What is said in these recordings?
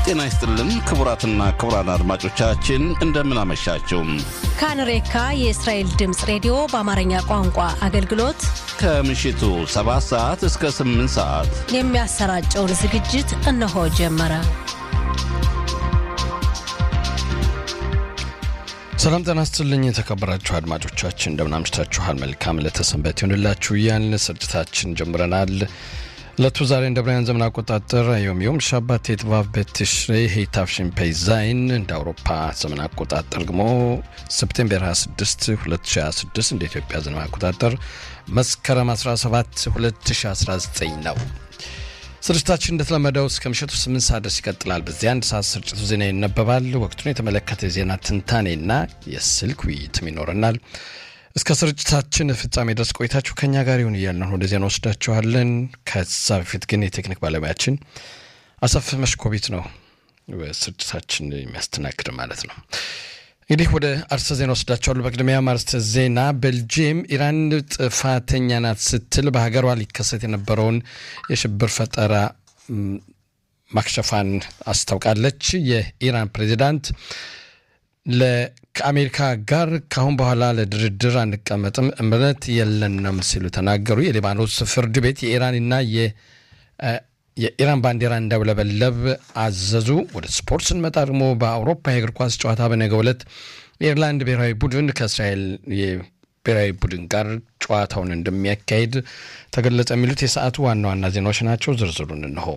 ጤና ይስጥልን ክቡራትና ክቡራን አድማጮቻችን እንደምን አመሻችሁ። ካንሬካ የእስራኤል ድምፅ ሬዲዮ በአማርኛ ቋንቋ አገልግሎት ከምሽቱ 7 ሰዓት እስከ 8 ሰዓት የሚያሰራጨውን ዝግጅት እነሆ ጀመረ። ሰላም ጤና ይስጥልኝ የተከበራችሁ አድማጮቻችን እንደምን አምሽታችኋል። መልካም ለተሰንበት ይሁንላችሁ እያልን ስርጭታችን ጀምረናል። ዕለቱ ዛሬ እንደ ብርሃን ዘመን አቆጣጠር ዮም ዮም ሻባት የጥባብ በትሽሬ ሄታፍሽን ፔይዛይን እንደ አውሮፓ ዘመን አቆጣጠር ደግሞ ሰፕቴምበር 26 2026 እንደ ኢትዮጵያ ዘመን አቆጣጠር መስከረም 17 2019 ነው። ስርጭታችን እንደተለመደው እስከ ምሽቱ 8 ሰዓት ድረስ ይቀጥላል። በዚህ አንድ ሰዓት ስርጭቱ ዜና ይነበባል። ወቅቱን የተመለከተ የዜና ትንታኔና የስልክ ውይይትም ይኖረናል። እስከ ስርጭታችን ፍጻሜ ድረስ ቆይታችሁ ከኛ ጋር ይሁን እያልን ወደ ዜና ወስዳችኋለን። ከዛ በፊት ግን የቴክኒክ ባለሙያችን አሰፍ መሽኮቢት ነው ስርጭታችን የሚያስተናግድ ማለት ነው። እንግዲህ ወደ አርዕስተ ዜና ወስዳችኋለሁ። በቅድሚያ አርዕስተ ዜና ቤልጅየም ኢራን ጥፋተኛ ናት ስትል በሀገሯ ሊከሰት የነበረውን የሽብር ፈጠራ ማክሸፋን አስታውቃለች። የኢራን ፕሬዚዳንት ከአሜሪካ ጋር ካሁን በኋላ ለድርድር አንቀመጥም፣ እምነት የለንም ሲሉ ተናገሩ። የሊባኖስ ፍርድ ቤት የኢራንና የኢራን ባንዲራ እንዳውለበለብ አዘዙ። ወደ ስፖርት ስንመጣ ደግሞ በአውሮፓ የእግር ኳስ ጨዋታ በነገው ዕለት የኢርላንድ ብሔራዊ ቡድን ከእስራኤል ብሔራዊ ቡድን ጋር ጨዋታውን እንደሚያካሂድ ተገለጸ። የሚሉት የሰዓቱ ዋና ዋና ዜናዎች ናቸው። ዝርዝሩን እንሆ።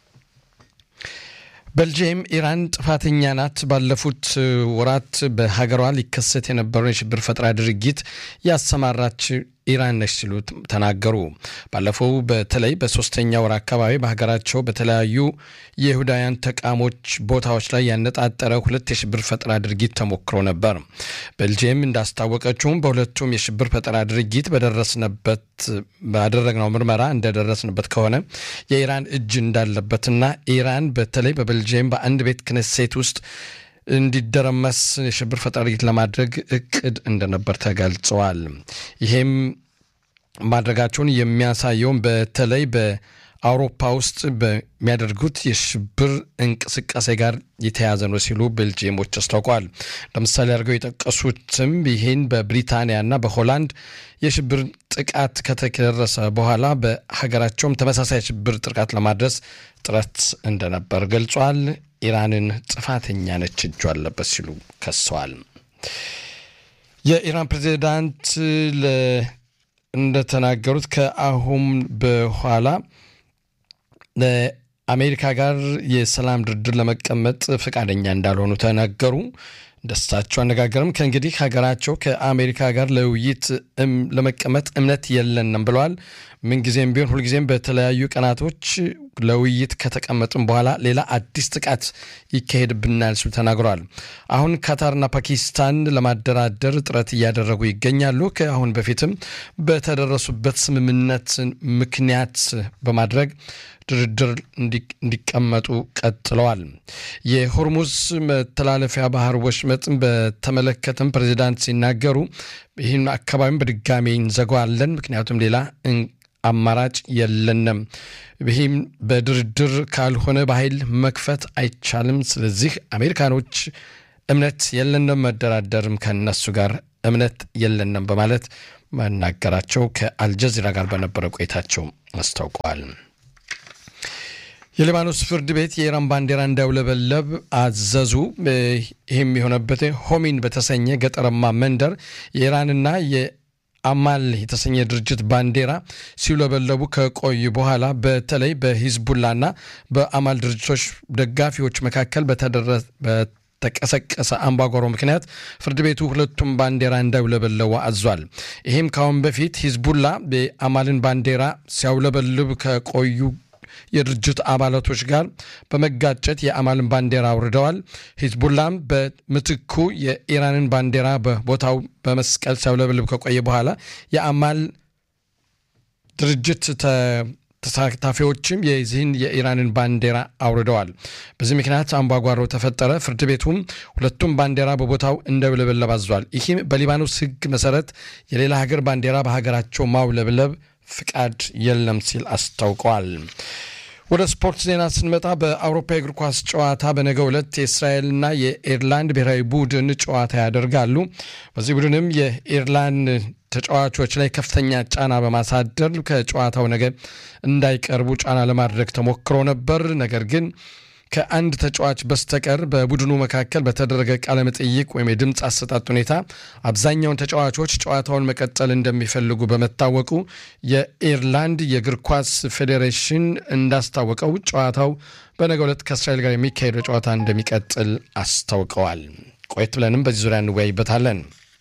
ቤልጅየም ኢራን ጥፋተኛ ናት፣ ባለፉት ወራት በሀገሯ ሊከሰት የነበረውን የሽብር ፈጠራ ድርጊት ያሰማራች ኢራን ነች ሲሉ ተናገሩ። ባለፈው በተለይ በሶስተኛ ወር አካባቢ በሀገራቸው በተለያዩ የይሁዳውያን ተቃሞች ቦታዎች ላይ ያነጣጠረ ሁለት የሽብር ፈጠራ ድርጊት ተሞክሮ ነበር። ቤልጅየም እንዳስታወቀችውም በሁለቱም የሽብር ፈጠራ ድርጊት በደረስንበት ባደረግነው ምርመራ እንደደረስንበት ከሆነ የኢራን እጅ እንዳለበትና ኢራን በተለይ በቤልጅየም በአንድ ቤት ክነሴት ውስጥ እንዲደረመስ የሽብር ፈጠራ ድርጊት ለማድረግ እቅድ እንደነበር ተገልጸዋል። ይሄም ማድረጋቸውን የሚያሳየውን በተለይ በአውሮፓ ውስጥ በሚያደርጉት የሽብር እንቅስቃሴ ጋር የተያዘ ነው ሲሉ ቤልጅየሞች አስታውቀዋል። ለምሳሌ አድርገው የጠቀሱትም ይህን በብሪታንያና በሆላንድ የሽብር ጥቃት ከተደረሰ በኋላ በሀገራቸውም ተመሳሳይ የሽብር ጥቃት ለማድረስ ጥረት እንደነበር ገልጿል። ኢራንን ጥፋተኛ ነች እጁ አለበት ሲሉ ከሰዋል። የኢራን ፕሬዚዳንት እንደተናገሩት ከአሁን በኋላ አሜሪካ ጋር የሰላም ድርድር ለመቀመጥ ፈቃደኛ እንዳልሆኑ ተናገሩ። ደስታቸው አነጋገርም ከእንግዲህ ሀገራቸው ከአሜሪካ ጋር ለውይይት ለመቀመጥ እምነት የለንም ብለዋል። ምንጊዜም ቢሆን ሁልጊዜም በተለያዩ ቀናቶች ለውይይት ከተቀመጥም በኋላ ሌላ አዲስ ጥቃት ይካሄድብናል ሲሉ ተናግረዋል። አሁን ካታርና ፓኪስታን ለማደራደር ጥረት እያደረጉ ይገኛሉ። ከአሁን በፊትም በተደረሱበት ስምምነት ምክንያት በማድረግ ድርድር እንዲቀመጡ ቀጥለዋል። የሆርሙዝ መተላለፊያ ባህር ወሽመጥን በተመለከተም ፕሬዚዳንት ሲናገሩ ይህን አካባቢም በድጋሚ እንዘጋዋለን፣ ምክንያቱም ሌላ አማራጭ የለንም። ይህም በድርድር ካልሆነ በኃይል መክፈት አይቻልም። ስለዚህ አሜሪካኖች እምነት የለንም፣ መደራደርም ከነሱ ጋር እምነት የለንም በማለት መናገራቸው ከአልጀዚራ ጋር በነበረ ቆይታቸው አስታውቀዋል። የሊባኖስ ፍርድ ቤት የኢራን ባንዲራ እንዳውለበለብ አዘዙ። ይህም የሆነበት ሆሚን በተሰኘ ገጠራማ መንደር የኢራንና የአማል የተሰኘ ድርጅት ባንዲራ ሲውለበለቡ ከቆዩ በኋላ በተለይ በሂዝቡላና በአማል ድርጅቶች ደጋፊዎች መካከል በተቀሰቀሰ አምባጓሮ ምክንያት ፍርድ ቤቱ ሁለቱም ባንዲራ እንዳውለበለቡ አዟል። ይህም ከአሁን በፊት ሂዝቡላ የአማልን ባንዲራ ሲያውለበልብ ከቆዩ የድርጅት አባላቶች ጋር በመጋጨት የአማልን ባንዲራ አውርደዋል። ሂዝቡላም በምትኩ የኢራንን ባንዲራ በቦታው በመስቀል ሲያውለበልብ ከቆየ በኋላ የአማል ድርጅት ተሳታፊዎችም የዚህን የኢራንን ባንዲራ አውርደዋል። በዚህ ምክንያት አምባጓሮ ተፈጠረ። ፍርድ ቤቱም ሁለቱም ባንዲራ በቦታው እንዳውለበለብ አዟል። ይህም በሊባኖስ ሕግ መሰረት የሌላ ሀገር ባንዲራ በሀገራቸው ማውለብለብ ፍቃድ የለም ሲል አስታውቀዋል። ወደ ስፖርት ዜና ስንመጣ በአውሮፓ የእግር ኳስ ጨዋታ በነገው ዕለት የእስራኤልና የኤርላንድ ብሔራዊ ቡድን ጨዋታ ያደርጋሉ። በዚህ ቡድንም የኤርላንድ ተጫዋቾች ላይ ከፍተኛ ጫና በማሳደር ከጨዋታው ነገ እንዳይቀርቡ ጫና ለማድረግ ተሞክሮ ነበር። ነገር ግን ከአንድ ተጫዋች በስተቀር በቡድኑ መካከል በተደረገ ቃለ መጠይቅ ወይም የድምፅ አሰጣጥ ሁኔታ አብዛኛውን ተጫዋቾች ጨዋታውን መቀጠል እንደሚፈልጉ በመታወቁ የኢርላንድ የእግር ኳስ ፌዴሬሽን እንዳስታወቀው ጨዋታው በነገው ዕለት ከእስራኤል ጋር የሚካሄደው ጨዋታ እንደሚቀጥል አስታውቀዋል። ቆየት ብለንም በዚህ ዙሪያ እንወያይበታለን።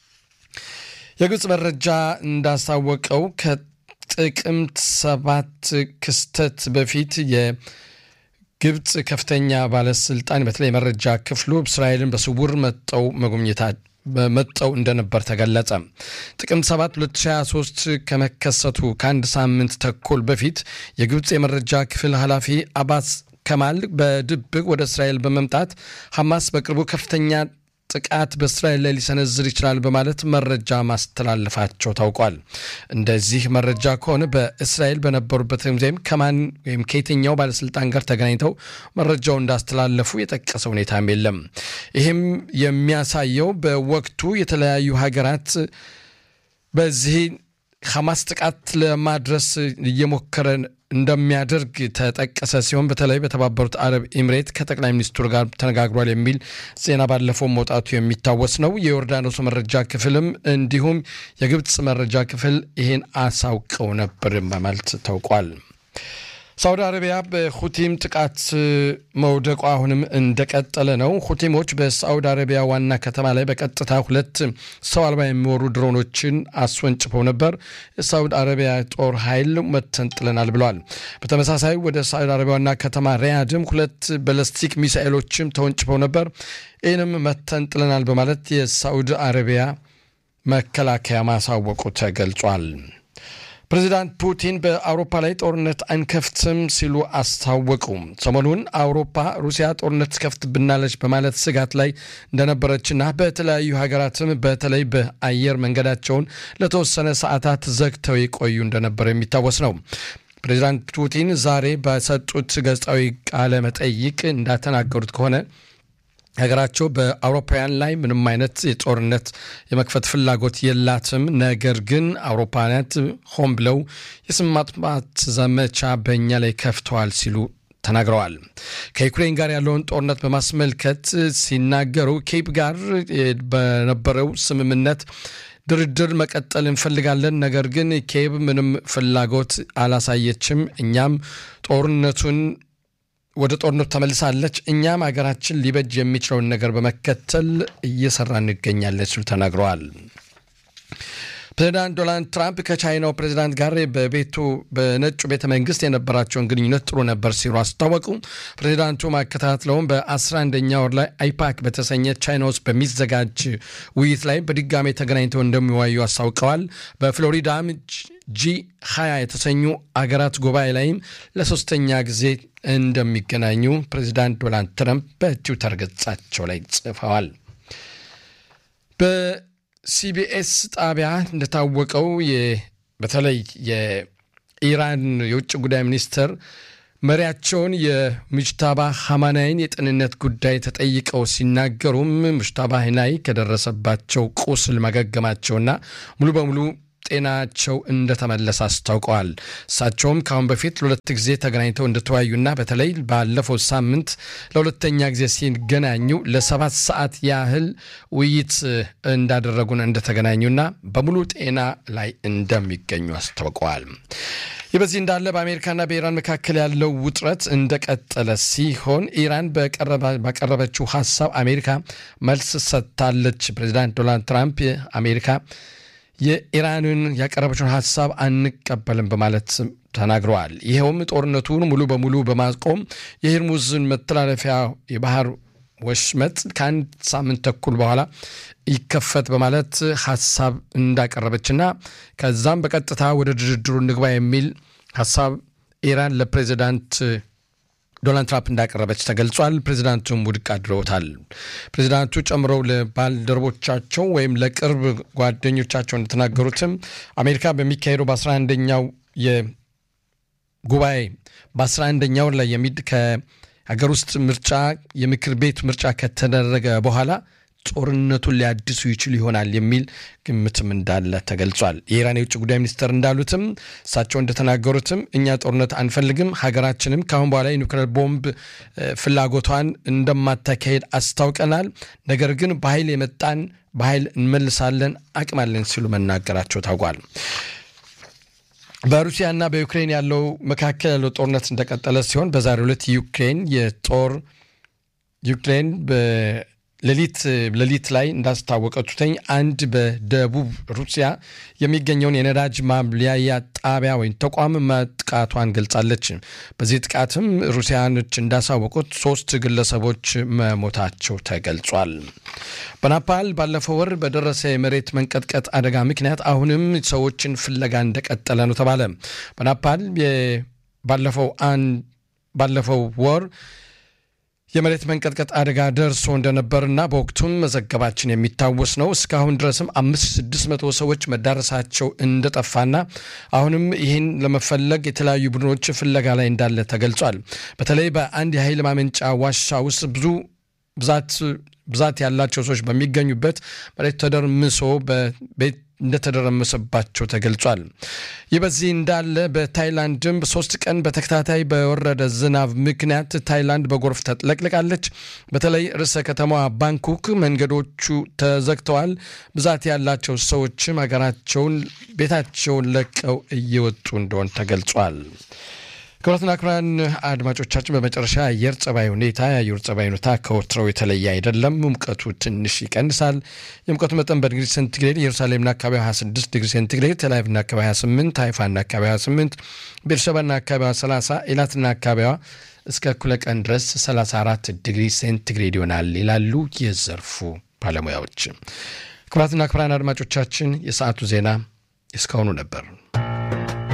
የግብፅ መረጃ እንዳስታወቀው ከጥቅምት ሰባት ክስተት በፊት ግብፅ ከፍተኛ ባለስልጣን በተለይ መረጃ ክፍሉ እስራኤልን በስውር መጠው መጎብኘታ መጠው እንደነበር ተገለጸ። ጥቅምት 7 2023 ከመከሰቱ ከአንድ ሳምንት ተኩል በፊት የግብፅ የመረጃ ክፍል ኃላፊ አባስ ከማል በድብቅ ወደ እስራኤል በመምጣት ሐማስ በቅርቡ ከፍተኛ ጥቃት በእስራኤል ላይ ሊሰነዝር ይችላል በማለት መረጃ ማስተላለፋቸው ታውቋል። እንደዚህ መረጃ ከሆነ በእስራኤል በነበሩበት ጊዜም ከማን ወይም ከየትኛው ባለስልጣን ጋር ተገናኝተው መረጃው እንዳስተላለፉ የጠቀሰ ሁኔታም የለም። ይህም የሚያሳየው በወቅቱ የተለያዩ ሀገራት በዚህ ሐማስ ጥቃት ለማድረስ እየሞከረ እንደሚያደርግ ተጠቀሰ ሲሆን በተለይ በተባበሩት አረብ ኤምሬት ከጠቅላይ ሚኒስትሩ ጋር ተነጋግሯል የሚል ዜና ባለፈው መውጣቱ የሚታወስ ነው። የዮርዳኖስ መረጃ ክፍልም እንዲሁም የግብፅ መረጃ ክፍል ይህን አሳውቀው ነበር በማለት ታውቋል። ሳውዲ አረቢያ በሁቲም ጥቃት መውደቋ አሁንም እንደቀጠለ ነው። ሁቲሞች በሳውዲ አረቢያ ዋና ከተማ ላይ በቀጥታ ሁለት ሰው አልባ የሚወሩ ድሮኖችን አስወንጭፈው ነበር። የሳውዲ አረቢያ ጦር ኃይል መተን ጥለናል ብለዋል። በተመሳሳይ ወደ ሳውዲ አረቢያ ዋና ከተማ ሪያድም ሁለት ባለስቲክ ሚሳኤሎችም ተወንጭፈው ነበር። ይህንም መተን ጥለናል በማለት የሳውዲ አረቢያ መከላከያ ማሳወቁ ተገልጿል። ፕሬዚዳንት ፑቲን በአውሮፓ ላይ ጦርነት አንከፍትም ሲሉ አስታወቁ። ሰሞኑን አውሮፓ ሩሲያ ጦርነት ትከፍትብናለች በማለት ስጋት ላይ እንደነበረችና በተለያዩ ሀገራትም በተለይ በአየር መንገዳቸውን ለተወሰነ ሰዓታት ዘግተው የቆዩ እንደነበር የሚታወስ ነው። ፕሬዚዳንት ፑቲን ዛሬ በሰጡት ጋዜጣዊ ቃለ መጠይቅ እንዳተናገሩት ከሆነ ሀገራቸው በአውሮፓውያን ላይ ምንም አይነት የጦርነት የመክፈት ፍላጎት የላትም። ነገር ግን አውሮፓውያናት ሆን ብለው የስም ማጥፋት ዘመቻ በእኛ ላይ ከፍተዋል ሲሉ ተናግረዋል። ከዩክሬን ጋር ያለውን ጦርነት በማስመልከት ሲናገሩ ኬፕ ጋር በነበረው ስምምነት ድርድር መቀጠል እንፈልጋለን። ነገር ግን ኬብ ምንም ፍላጎት አላሳየችም። እኛም ጦርነቱን ወደ ጦርነቱ ተመልሳለች። እኛም ሀገራችን ሊበጅ የሚችለውን ነገር በመከተል እየሰራ እንገኛለን ሲሉ ተናግረዋል። ፕሬዚዳንት ዶናልድ ትራምፕ ከቻይናው ፕሬዚዳንት ጋር በቤቱ በነጩ ቤተ መንግስት የነበራቸውን ግንኙነት ጥሩ ነበር ሲሉ አስታወቁ። ፕሬዚዳንቱ ማከታትለውም በ11ኛ ወር ላይ አይፓክ በተሰኘ ቻይና ውስጥ በሚዘጋጅ ውይይት ላይ በድጋሜ ተገናኝተው እንደሚወያዩ አስታውቀዋል። በፍሎሪዳም ጂ 20 የተሰኙ አገራት ጉባኤ ላይም ለሶስተኛ ጊዜ እንደሚገናኙ ፕሬዚዳንት ዶናልድ ትራምፕ በትዊተር ገጻቸው ላይ ጽፈዋል። በሲቢኤስ ጣቢያ እንደታወቀው በተለይ የኢራን የውጭ ጉዳይ ሚኒስትር መሪያቸውን የሙጅታባ ሐማናይን የጤንነት ጉዳይ ተጠይቀው ሲናገሩም ሙጅታባ ሐናይ ከደረሰባቸው ቁስል ማገገማቸውና ሙሉ በሙሉ ጤናቸው እንደተመለሰ አስታውቀዋል። እሳቸውም ከአሁን በፊት ለሁለት ጊዜ ተገናኝተው እንደተወያዩና በተለይ ባለፈው ሳምንት ለሁለተኛ ጊዜ ሲገናኙ ለሰባት ሰዓት ያህል ውይይት እንዳደረጉን እንደተገናኙና በሙሉ ጤና ላይ እንደሚገኙ አስታውቀዋል። ይህ በዚህ እንዳለ በአሜሪካና በኢራን መካከል ያለው ውጥረት እንደቀጠለ ሲሆን ኢራን ባቀረበችው ሀሳብ አሜሪካ መልስ ሰጥታለች። ፕሬዚዳንት ዶናልድ ትራምፕ አሜሪካ የኢራንን ያቀረበችውን ሀሳብ አንቀበልም በማለት ተናግረዋል። ይኸውም ጦርነቱን ሙሉ በሙሉ በማቆም የሄርሙዝን መተላለፊያ የባህር ወሽመጥ ከአንድ ሳምንት ተኩል በኋላ ይከፈት በማለት ሀሳብ እንዳቀረበችና ከዛም በቀጥታ ወደ ድርድሩ እንግባ የሚል ሀሳብ ኢራን ለፕሬዚዳንት ዶናልድ ትራምፕ እንዳቀረበች ተገልጿል። ፕሬዚዳንቱም ውድቅ አድርገውታል። ፕሬዚዳንቱ ጨምረው ለባልደረቦቻቸው ወይም ለቅርብ ጓደኞቻቸው እንደተናገሩትም አሜሪካ በሚካሄደው በ11ኛው ጉባኤ በአስራ አንደኛ ወር ላይ የሚድ ከሀገር ውስጥ ምርጫ የምክር ቤት ምርጫ ከተደረገ በኋላ ጦርነቱን ሊያድሱ ይችሉ ይሆናል የሚል ግምትም እንዳለ ተገልጿል። የኢራን የውጭ ጉዳይ ሚኒስትር እንዳሉትም እሳቸው እንደተናገሩትም እኛ ጦርነት አንፈልግም፣ ሀገራችንም ከአሁን በኋላ የኒውክሌር ቦምብ ፍላጎቷን እንደማታካሄድ አስታውቀናል። ነገር ግን በኃይል የመጣን በኃይል እንመልሳለን አቅም አለን ሲሉ መናገራቸው ታውቋል። በሩሲያና በዩክሬን ያለው መካከል ያለው ጦርነት እንደቀጠለ ሲሆን በዛሬው ዕለት ዩክሬን የጦር ዩክሬን ሌሊት ሌሊት ላይ እንዳስታወቀችኝ አንድ በደቡብ ሩሲያ የሚገኘውን የነዳጅ ማብሊያ ጣቢያ ወይም ተቋም መጥቃቷን ገልጻለች። በዚህ ጥቃትም ሩሲያኖች እንዳሳወቁት ሶስት ግለሰቦች መሞታቸው ተገልጿል። በናፓል ባለፈው ወር በደረሰ የመሬት መንቀጥቀጥ አደጋ ምክንያት አሁንም ሰዎችን ፍለጋ እንደቀጠለ ነው ተባለ። በናፓል ባለፈው ባለፈው ወር የመሬት መንቀጥቀጥ አደጋ ደርሶ እንደነበርና በወቅቱም መዘገባችን የሚታወስ ነው። እስካሁን ድረስም አምስት ስድስት መቶ ሰዎች መዳረሳቸው እንደጠፋና አሁንም ይህን ለመፈለግ የተለያዩ ቡድኖች ፍለጋ ላይ እንዳለ ተገልጿል። በተለይ በአንድ የኃይል ማመንጫ ዋሻ ውስጥ ብዙ ብዛት ብዛት ያላቸው ሰዎች በሚገኙበት መሬት ተደርምሶ በቤት እንደተደረመሰባቸው ተገልጿል። ይህ በዚህ እንዳለ በታይላንድም ሶስት ቀን በተከታታይ በወረደ ዝናብ ምክንያት ታይላንድ በጎርፍ ተጥለቅልቃለች። በተለይ ርዕሰ ከተማዋ ባንኮክ መንገዶቹ ተዘግተዋል። ብዛት ያላቸው ሰዎችም ሀገራቸውን ቤታቸውን ለቀው እየወጡ እንደሆን ተገልጿል። ክቡራትና ክቡራን አድማጮቻችን በመጨረሻ አየር ጸባይ ሁኔታ የአየር ጸባይ ሁኔታ ከወትሮው የተለየ አይደለም። ሙቀቱ ትንሽ ይቀንሳል። የሙቀቱ መጠን በዲግሪ ሴንቲግሬድ ኢየሩሳሌምና አካባቢ 26 ዲግሪ ሴንቲግሬድ፣ ቴልአቪቭና አካባቢ 28፣ ሃይፋና አካባቢ 28፣ ቤርሸባና አካባቢዋ 30፣ ኤላትና አካባቢዋ እስከ እኩለ ቀን ድረስ 34 ዲግሪ ሴንቲግሬድ ይሆናል ይላሉ የዘርፉ ባለሙያዎች። ክቡራትና ክቡራን አድማጮቻችን የሰዓቱ ዜና እስካሁኑ ነበር።